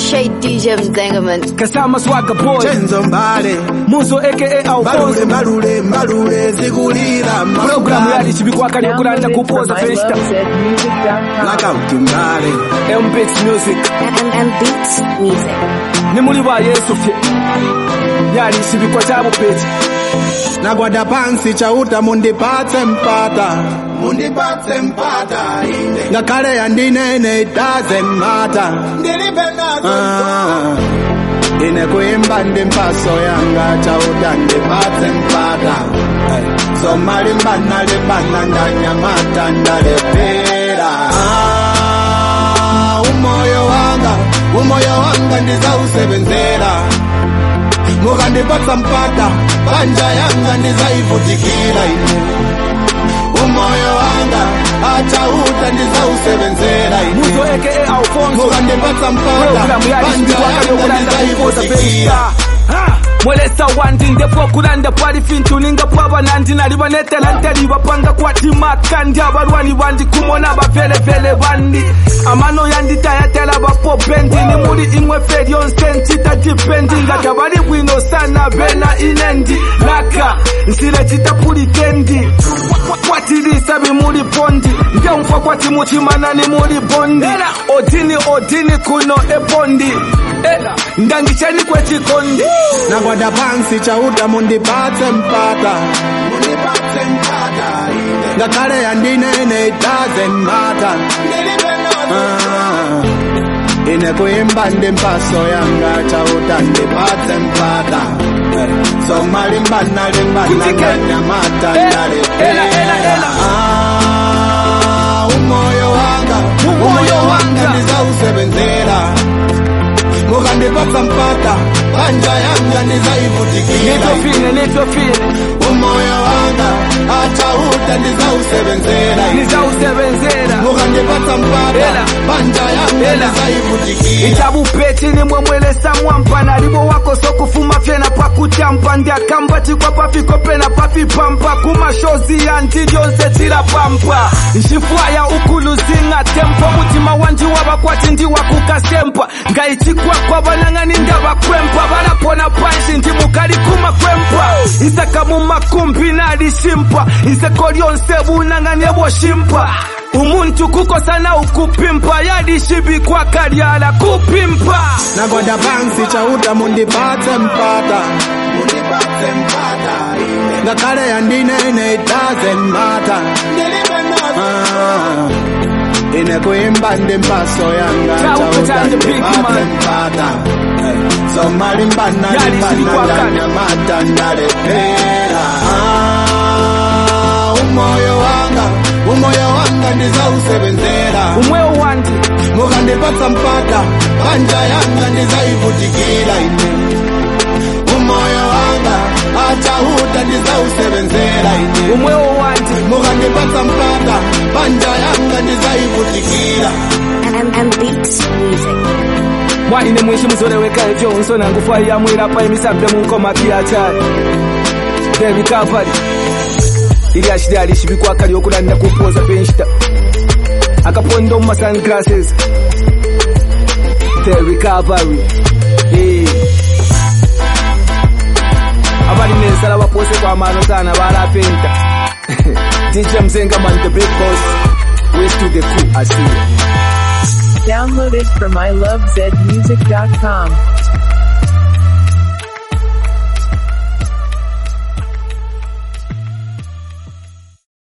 Appreciate DJ Mzengaman. Kasama Swagga Boy Chenzo Mbale Muzo aka Mbalule Alfonso mbalule mbalule zikulira Programu yali chibikwaka nekulanda kupoza festa Blackout Mbale MPX Music And, and Beats Music. ni muli ba Yesu fye yali chibikwa cha bupeti Nagwada pansi chauta mundipatse mpata Mundipatse mpata ine Ngakale yandinene it doesn't matter Ndilibe nazo ah, Ine kuimba ndi mpaso yanga chauta ndipatse mpata hey. Somali mbana libana ndanyamata ndalepera ah, Umoyo wanga, umoyo wanga ndizausebenzera mukandipatsa mpata banja yanga ndizaivutikira ine umoyo wanga achauta ndizausebenzera Muzo ine aka Alfonso mukandipatsa mpata Programu yali banja chibikwaka yanga nekulanda kupoza ndizaivutikira festa Ha! mwelesa wandi ndipo kulanda pwali fintu ninga pwaba nandi nali banetela nteli bapanga kwatimaka ndi abalwani bandi kumona bavelevele bandi amano yanditayatela bapopendi ni muli imwe fe lyonse ncita dipendi ngata bali bwino sana bena inendi laka nsile citapulitendi kwatilisa bimuli bondi ngeumfa kwati muchimana ni muli bondi odini odini kuno ebondi Eh, ndangicheni kwechikondi nagwada pansi chauta mundipatse mpata mundipatse mpata ine ngakhale yandinene it doesn't matter ah, ine kuimba ndi mpaso yanga chauta ndipatse mpata Eh, somali mbana limbana Kutike. ndanyamata Eh, ela, ela, ndalepera ela. Ah, umoyo wanga Umoyo umoyo wanga wanga. ndizausebenzera mukandipatsa mpata banja yanga ndizaivutikira nitofine nitofine umoyo wanga achauta ndizausebenzera nizausebenzera mukandipatsa mpata Ela. banja yanga Ela. ndizaivutikira ichabupeti nimwe mwelesa mwampa nalibo wako sokufuma fyena pakutampa ndiakamba chikwa pafiko pena pafipampa kumashozi yanti lyonse tilapampa nxifwaya ukuluzinga tempo mutima wanji wavakwati ndiwakukasempa ngayichikwakwa vanang'ani ndavakwempa valapona panshi ndi mukali kumakwempa isaka mumakumbi nalishimpa iseko lyonse bunang'ani evoshimpa umuntu kukosana ukupimpa yalishibikwa kalyala kupimpa nagwada pansi chauta mundipatse mpata mundipatse mpata ine ngakhale yandinene it doesn't matter ah, ine kuimba ndi mpaso yanga Chauta chauta and the big ndipatse man. mpata Eh, somali mbana Yali limbana silikwakana. ndanyamata ndalepera ah, umoyo wanga umoyo wanga ndizausebenzera umwewo wandi mukandipatsa mpata banja yanga ndizaivutikira ine umoyo wanga achauta ndizausebenzera ine umwewo wandi mukandipatsa mpata banja yanga ndizaivutikira And, and Beats Music. mwaine mwishi muzoleweka evyo nsona ngufa yamwirapa emisambe munkoma kiachali the recovery ili ashili alishibikwa lyokulanda kupoza penshita akapondo mu sunglasses the recovery Eh. abali nensala bapose kwamano sana balapenta dj mzengaman the big boss west to the cool asiya Downloaded from ilovezmusic.com.